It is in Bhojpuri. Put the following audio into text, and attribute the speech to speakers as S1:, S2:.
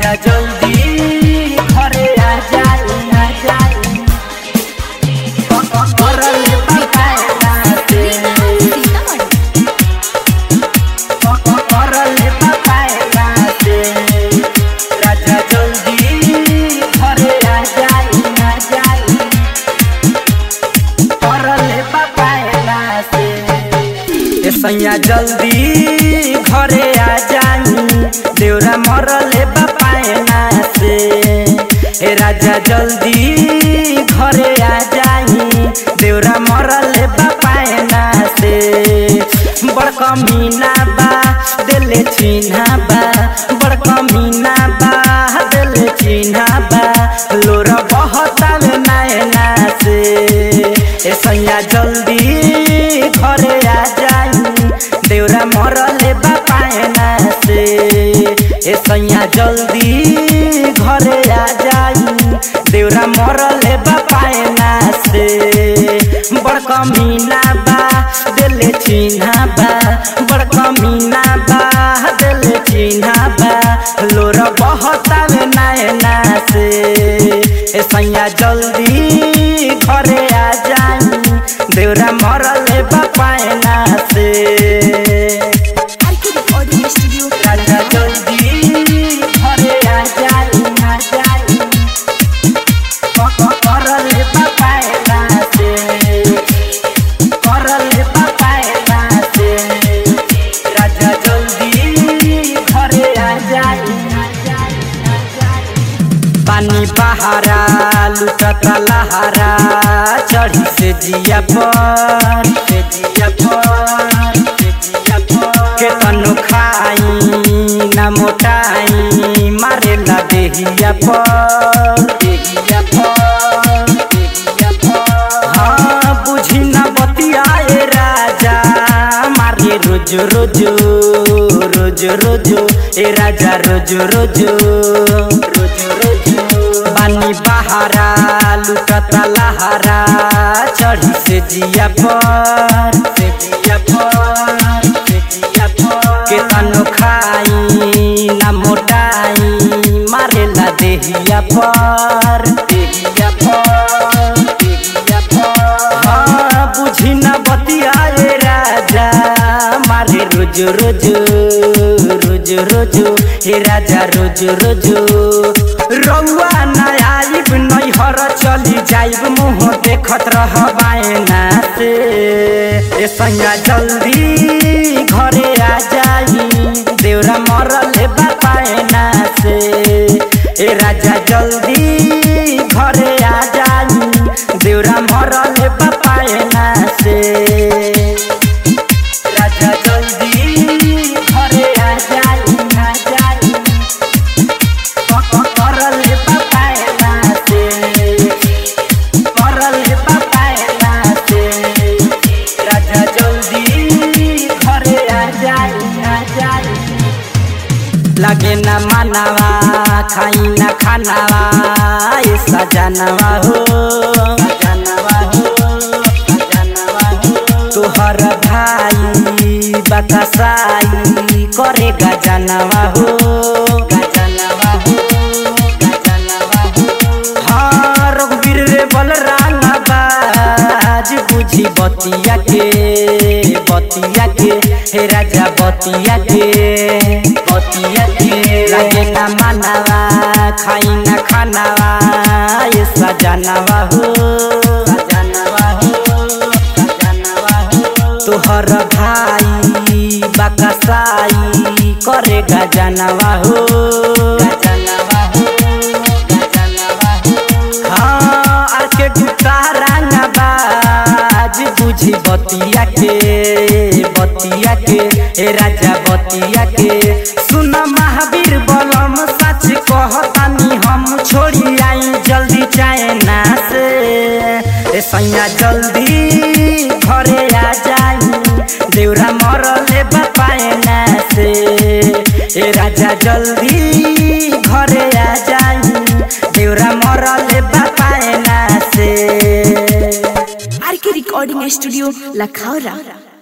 S1: राजा जल्दी घरे आ जाई आ जाई करल पकाएला से करल पकाएला से राजा जल्दी घरे आ जाई आ जाई करल पकाएला से ए सैया जल्दी घरे आ जाई देउरा मरले बापायना से ए राजा जल्दी घरे आ जाई देउरा मरले बापायना से बड़का मीना बा दिले चिन्हा बा बड़का मीना बा दिले चिन्हा बा लोर बहताल नैना से ए सैया जल्दी घरे आ जाई देउरा मरले बापायना से ए सैया जल्दी घरे आ जाई देउरा मरले बापायना से बड़का मीना बा दिले चिन्हा बा बड़का मीना बा दिले चिन्हा बा लोर बहताल नैना से ए सैया जल्दी घरे आ जाई देउरा मरले बापायना से
S2: ऑडियो स्टूडियो
S1: राजा जल्दी घरे आ जाई आ जाई करले बापायना से करले बापायना से राजा जल्दी घरे आ जाई आ जाई आ जाई पानी बहारा लुटता लहारा चढ़ी से जिया पर से जिया पर से जिया पर के तनु खाई ना मोटाई मारे ला देहिया पर देहिया पर देहिया पर हाँ बुझी ना बतियाए राजा मारे रोज रोज रोज रोज ए राजा रोज रोज रोज रोज बानी बहारा लुटता लहारा चढ़ी से जिया पर से जिया पर से जिया पर के तनु खाई ना मोटाई मारे ला देहिया पर देहिया पर देहिया पर हाँ बुझी ना बतियाए राजा मारे रोज रोज रोज रोज हे राजा रोज रोज रउआ ना आइब नैहर चली जाइब मुँह देखत रह बायना से ए सैया जल्दी घरे आ जाई देउरा मरले बापायना से ए राजा जल्दी घरे आ जाई देउरा मरले बापायना से राजा जल्दी घरे आ जाई आ जाई करले बापायना से करले बापायना से राजा जल्दी घरे आ जाई आ जाई लगे न मानवा खाई न खानावा ए सजनवा हो सजनवा हो सजनवा हो तोहर भाई बकसाई करे गजनवा हो गजनवा हो गजनवा हो हाँ रघुवीर रे बलराम बाज बुझी बतिया के बतिया के हे राजा बतिया के बतिया के लगे ना मानवा खाई ना खानावा ये सजनवा हो सजनवा हो सजनवा हो तोहर भाई बकसाई करे गजनवा हो गजनवा हो गजनवा हो हाँ आर के गुप्ता रंगबाज बुझी बतिया के बतिया के ए राजा बतिया के सुन महावीर बलम सच कहतानी हम छोड़ी आई जल्दी चाइना से ए सैया जल्दी घरे आ जाई देउरा मरले बापायना से ए राजा जल्दी घरे आ जाई देउरा मरले बापायना से
S2: आर के रिकॉर्डिंग स्टूडियो लखौरा